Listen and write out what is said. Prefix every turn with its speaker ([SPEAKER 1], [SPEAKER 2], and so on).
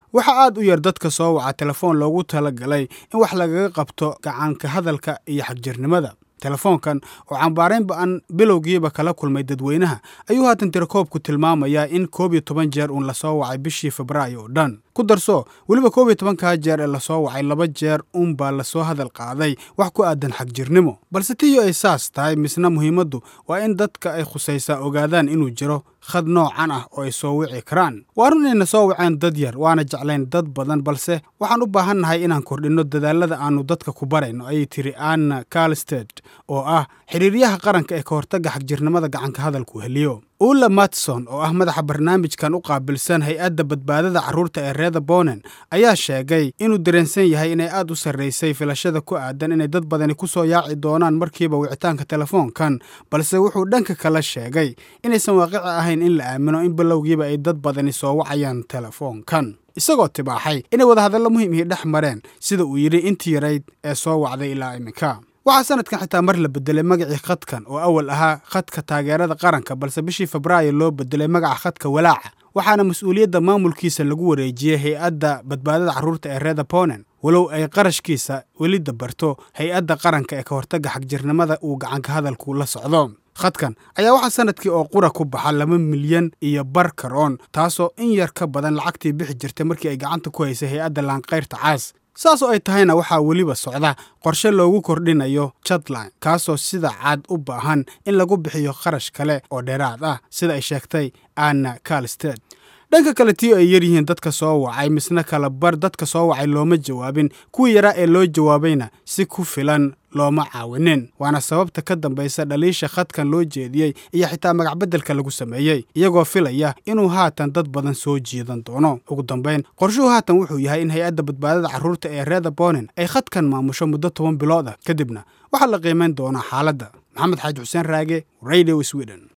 [SPEAKER 1] waxaa aad u yar dadka soo waca telefoon loogu talagalay in wax lagaga qabto gacanka hadalka iyo xagjirnimada telefoonkan oo cambaarayn ba-an bilowgiiba kala kulmay dadweynaha ayuu haatan tirakoobku tilmaamayaa in koob iyo toban jeer uun lasoo wacay bishii febraayo oo dhan ku darso weliba koob iyo tobankaa jeer ee lasoo wacay laba jeer uunbaa lasoo hadal qaaday wax ku aadan xagjirnimo balse tiyo ay saas tahay misna muhiimaddu waa in dadka ay khusaysaa ogaadaan inuu jiro khad noocan ah oo ay soo wici karaan waa run inayna soo waceen dad yar waana jeclayn dad badan balse waxaan u baahannahay inaan kordhinno dadaalada aannu dadka ku barayno ayay tiri anna kalsted oo ah xiriiryaha qaranka ee ka hortagga xagjirnimada gacanka hadalku heliyo ulla matson oo ah madaxa barnaamijkan u qaabilsan hay-adda badbaadada carruurta ee reeda bonen ayaa sheegay inuu dareensan yahay inay aad u sarraysay filashada ku aadan inay dad badani ku soo yaaci doonaan markiiba wicitaanka telefoonkan balse wuxuu dhanka kala sheegay inaysan waaqici ahayn in la aamino in bilowgiiba ay dad badani soo wacayaan telefoonkan isagoo tibaaxay inay wadahadallo muhiim ihi dhex mareen sida uu yidhi intii yarayd ee soo wacday ilaa iminka waxaa sanadkan xitaa mar la bedelay magacii khadkan oo awal ahaa khadka taageerada qaranka balse bishii febraayo loo bedelay magaca khadka walaaca waxaana mas-uuliyadda maamulkiisa lagu wareejiyey hay-adda badbaadada carruurta ee reeda ponen walow ay qarashkiisa weli dabarto hay-adda qaranka ee ka hortagga xagjirnimada uu gacanka hadalku la socdo khadkan ayaa waxaa sanadkii oo qura ku baxa laba milyan iyo bar karoon taasoo in yar ka badan lacagtii bixi jirtay markii ay gacanta ku haysay hay-adda laankayrta caas saas oo ay tahayna waxaa weliba socda qorshe loogu kordhinayo jadline kaasoo sida caad u baahan in lagu bixiyo kharash kale oo dheeraad ah sida ay sheegtay anna kalsted dhanka kale tii ay yar yihiin dadka soo wacay misna kala bar dadka soo wacay looma jawaabin kuwii yaraa ee loo jawaabayna si ku filan looma caawinin waana sababta ka dambaysa dhaliisha khadkan loo jeediyey iyo xitaa magacbeddelka lagu sameeyey iyagoo filaya inuu haatan dad badan soo jiidan doono ugu dambayn qorshuhu haatan wuxuu yahay in hay-adda badbaadada carruurta ee reeda bonen ay khadkan maamusho muddo toban bilood ah kadibna waxaa la qiimayn doonaa xaaladda maxamed xaaji xuseen raage radio sweden